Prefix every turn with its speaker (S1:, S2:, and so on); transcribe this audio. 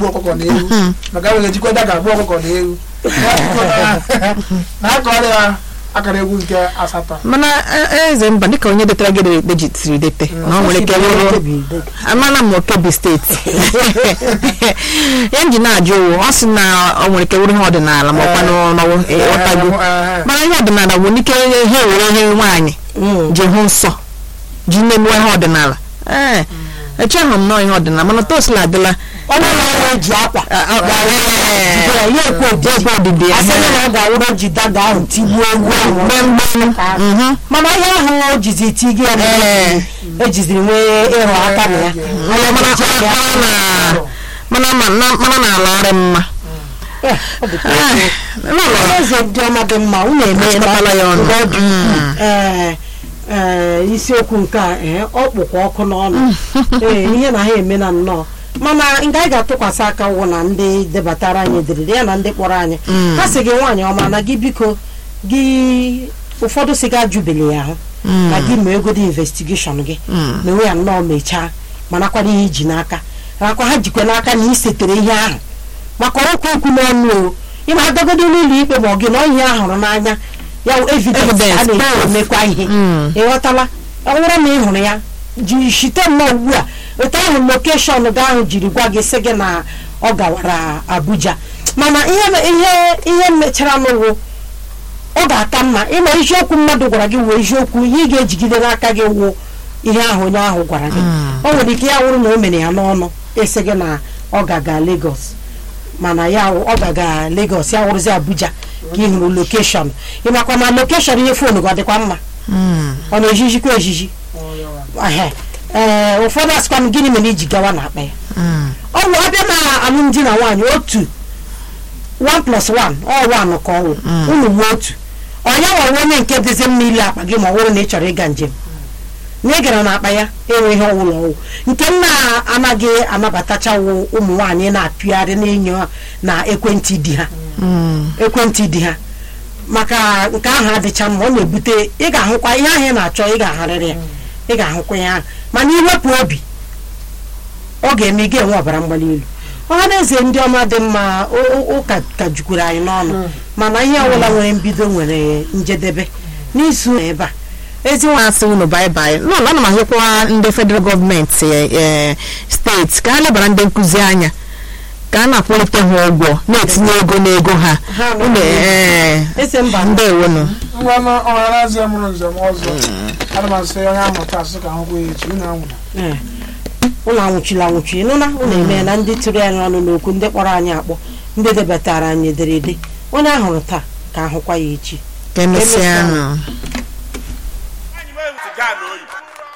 S1: egbu ọkụkọ na ewu maka nwere ejikwa daga gbuo ọkụkọ na ewu na akọrọ ya akara egwu nke asatọ
S2: mana e- eze mba dịka onye detara gị dejitiri dete na ọ nwere ike wụrụ amana m okebi steeti ya m ji na-ajụ ụwụ ọ sị na ọ nwere ike wụrụ ihe ọdịnala ma ọkwa n'ọnọwụ ịghọtago mana ihe ọdịnala bụ n'ike ha ewere ihe nwaanyị ji hụ nsọ ji na-emuwe ihe ọdịnala ee echeghị m nọọ ihe ọdịnala mana tosila adịla
S3: onye na-arụ ji akwa jidere ya ekwe
S2: ekwe ọdịdị ya
S3: asịrị na ọ ga-awụrụ ji daga ahụ tigbuo egwu ahụ
S2: Mhm.
S3: mana ihe ahụ o jizi tigi ya
S2: Ee.
S3: ejiziri nwee ịrụ aka na ya
S2: Mana- mana- mana- mana mana- mana na-ala ọrị mma
S3: Eh, ọ bụ
S2: Eh, n'ụlọ-
S3: eze ndị ọma dị mma unu eme
S2: Achịkọtala ya ọnụ.
S3: Mgbe ọ dị
S2: Mm.
S3: ukwuu. Ee, ee, isiokwu nke a ee, ọ kpụkwa ọkụ n'ọnụ ee ihe na ha eme na nnọọ mana nke anyị ga-atụkwasị aka wụ na ndị debatara anyị ederede ya na ndị kpọrọ anyị
S2: Mm.
S3: ha sị gị nwaanyị ọma na gị biko gị ụfọdụ sị gị ajụbele ya ahụ
S2: Mm.
S3: na gị mee egodi investigeshọn gị
S2: Mm.
S3: mewe ya nnọọ mechaa manakwana ihe iji n'aka nakwa ha jikwa n'aka na ị setere ihe ahụ maka ọrụkwa okwu n'ọnụ o ịma agagodo n'ụlọ ikpe ma ọ gị na ọ ihe ahụrụ n'anya ya wụ evidence
S2: Evidence,
S3: a na-eji
S2: proof.
S3: emekwa ihe
S2: Mm.
S3: ịghọtala ọ bụrụ na ị hụrụ ya ji shite nnọọ ugbu a otu ahụ lokeshọn gị ahụ jiri gwa gị sị gị na ọ gawara Abuja mana ihe ihe ihe mechara n'ụwụ ọ ga-aka mma ịma eziokwu mmadụ gwara gị wee eziokwu ihe ị ga-ejigide n'aka gị wụ ihe ahụ onye ahụ gwara gị o nwere ike ya wụrụ na o mere ya n'ọnụ ịsị gị na ọ ga-aga Lagos mana ya wụ- ọ ga-aga Lagos ya wụrụzi Abuja ka ị hụrụ lokeshọn ịmakwa na lokeshọn ihe foonu gị ọ dịkwa mma
S2: Mm.
S3: ọ na-ejijikwa ejiji Ehe. ee ụfọdụ asịkwa m gịnị mere iji gawa n'akpa ya
S2: Mm.
S3: ọ bụ abịa na alụmdi na nwaanyị otu 1 plus 1 ọ 1 ka ọ wụ unu wuo otu onye nwawe onye nke dịzi mma ile akpa gị ma ọ bụrụ na ị chọrọ ịga njem na ị gara n'akpa ya enweghị ọwụlọ ọwụ nke m na-anaghị anabatachawo ụmụ nwaanyị na-apịgharị n'enyo na ekwentị di ha
S2: Mm.
S3: ekwentị di ha maka nke ahụ adịcha mma ọ na-ebute ị ga-ahụkwa ihe ahụ ị na-achọ ị ga-ahụrịrị ya ị ga-ahụkwa ya ahụ mana iwepụ obi ọ ga-eme ị ga-enwe ọbara mgbali elu ọha na eze ndị ọma dị mma o- o- ụka ka jukwuru anyị n'ọnụ mana ihe ọbụla nwere mbido nwere njedebe n'izu ebe a ezi nwa
S2: na-asị unu baịbaị n'ụlọ ana m ahịkwa ndị federal gọọmenti eh, steeti ka ha lebara ndị nkụzi anya ka a na-akwụlite ha ụgwọ na-etinye ego n'ego ha
S3: Ha nọ
S2: unu
S3: na-
S2: eh,
S3: eze mba
S2: ndewonu
S1: ngwanụ ọharazi mụrụ njem ọzọ ana m asị onye amụta asị ka ahụkwa ya echi unu anwụna
S3: Ee. ụlọ anwụchila anwụchi ịnụna ụlọ eme na ndị tụrụ anyị ọnụ n'okwu ndị kpọrọ anyị akpọ ndị debatara anyị ederede onye ahụrụ taa ka ahụkwa ya echi
S2: ka emesịa
S3: Emesịa.
S2: nụ